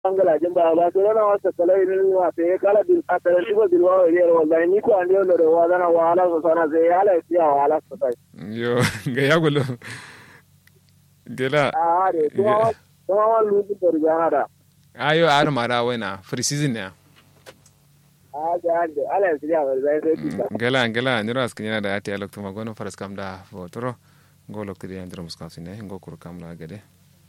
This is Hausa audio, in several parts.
angala jin ba ba to na wasa kalai ne wa te kala bil atara tibo bil wa ne wallahi ni ko ande no wa dana wa ala so sana sai ala ya wa ala so sai yo ga ya gulo gela a de kuma kuma wa lu bi da jana da ayo ar mara wena free season ne a ga ande ala ya siya wa sai sai kita gela gela ni ras kinya da ati alok tuma gono faras kam da fotoro go lok tiri andro muskasi ne go kur kam la gade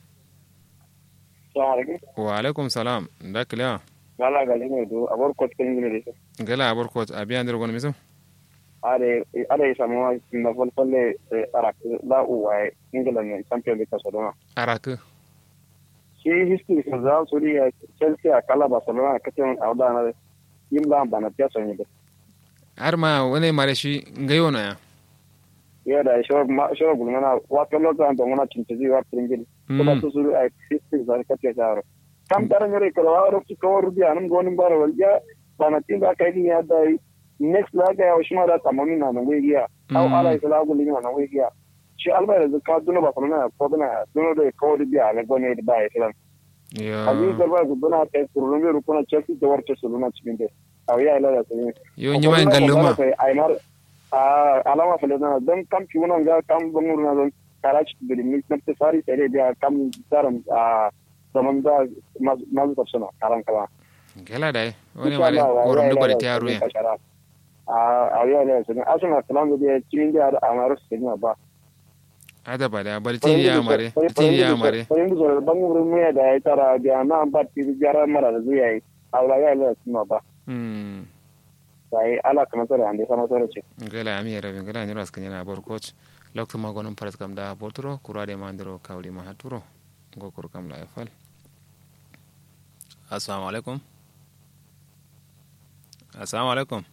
wa alaikum salam da kila gala gali ne do abor ko kin ne de gela abor ko abi andro gono miso are are samu na fol folle arak la uwa ingila ne champion de Barcelona arak shi history ko za su ri Chelsea a kala Barcelona kacin auda na yin ba bana ta sonye da har ma wani mare shi ngayo na ya ya da shi ma shi gulmana wa kallo ta da muna cinci wa pringil kuma su su a history za ka ta jaro kam tara nyore ko wa ro ki ko rubi anum gonin bara walja bana tin ba kai ni ya da next la ga ya shi ma da tamoni na nan wigiya au ala isla gulin na nan wigiya shi alba da ka duna ba kuma ko duna duna da ko rubi a ne gone da ba islam yo abin da ba ku duna ta kurun ne rukuna chelsea da warce su luna cikin da au ya ila da su yo nyima en galluma aymar a alama fele na don kam ki wonon ga kam bangur na don karachi da mi na te sari tere dia kam daram a zaman da mazu tafsana karan kala gela dai wani mare gorom da bari ta ruya a a ya ne sun asuna kalam da cikin da amaru sun ba ada ba da bari tin ya mare tin ya mare ko yin zo bangur me da ya tara dia na ba ti jara mara da zuya yi awla ya ne sun ba mm sai ala kana tare ande sama tare ce gela ami rabi gela ni ras kanya bor coach lokto ma gonon paras kam da botro kurade mandiro kawli ma haturo go kur kam la fal assalamu alaikum assalamu alaikum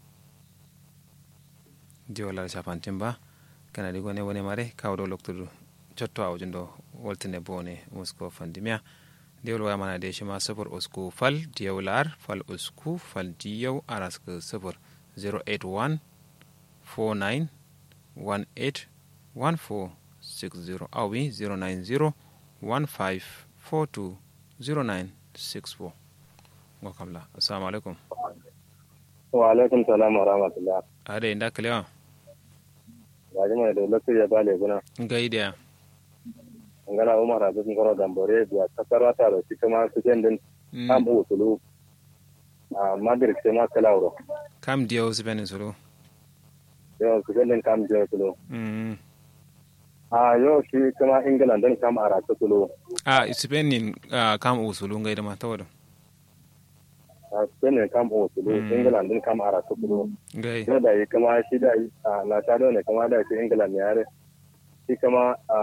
diwala shafantin ba kana di gone wone mare kawdo lokto cotto awjundo woltine bone musko fandimia diwol waya mana de shima sufur usku fal diyaw lar fal usku fal diyaw arask sufur 081 49 18 1460 awi 090 15 42 0964 ngo kamla assalamu alaikum wa alaikum salam wa rahmatullah ade inda kalewa gaji mai da lokacin ya bale guna gaida ngana umar abu ngoro dambore biya kasarwa ta da shi kuma su jen din kam bu tulu a madir ke ma kala wuro kam diyaw sibene solo yo su jen din kam je tulu mm a yo shi kuma england din kam ara ta tulu a sibenin kam usulu gaida ma tawado a jen din kam bu tulu england din kam ara ta tulu gai yo da yi kuma shi da yi a na ta ne kuma da shi england ne yare shi kuma a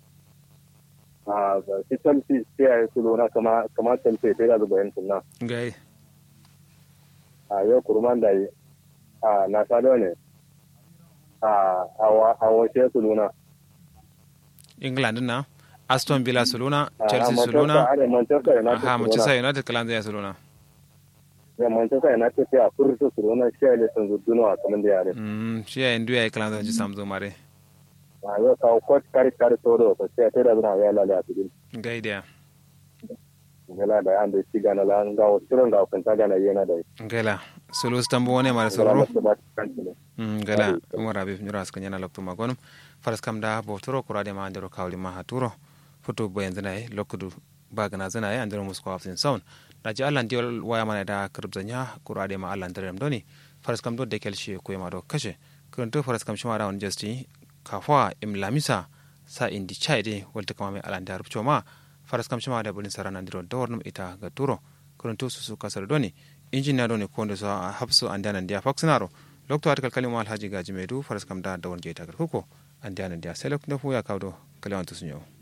a shi chelsea sai ya yi tulu na kama kama chelsea sai da zuba yin tunna gai a yau kurman da yi a na sado ne a wace su luna england na aston villa suluna a chelsea Manchester- suluna a da manchester united aha su manchester luna united kalanza ya suluna da manchester united sai a furta su luna shi ne sun zudduna a kamar da yare mm shi ya ndu ya kalanza ji samzo mare a yau kawo kwat kari kari todo so sai ta da zuna ya lalata a cikin gai da gala da yan da shi gana la ga wasu ga kun ta gana yana da gala sulu stambo wone mare gala solo masu ba kan ne Mm, gala umar habib nyura aska nyana lokto magonum faras kam da botoro kurade ma andero kawli ma haturo foto boyen zana e lokkudu bagana zana e andero musko hafsin sound daji allah ndiol waya mana da kirbza nya kurade ma allah nderem doni faras kam do dekel shi ko ma do kashe kurunto faras kam shima rawon justi kafwa im lamisa sa indi chaide wolta kama me allah ndarub choma faras kam shima da bulin sarana ndiro dornum ita ga turo kurunto susu kasar doni injiniya doni kondo so hapso andana ndia faxnaro lokto atakal kalima alhaji gaji medu faras kam da dawon jeytagal kuko andana ndia selok ndefu ya kawdo kaliwantu sunyo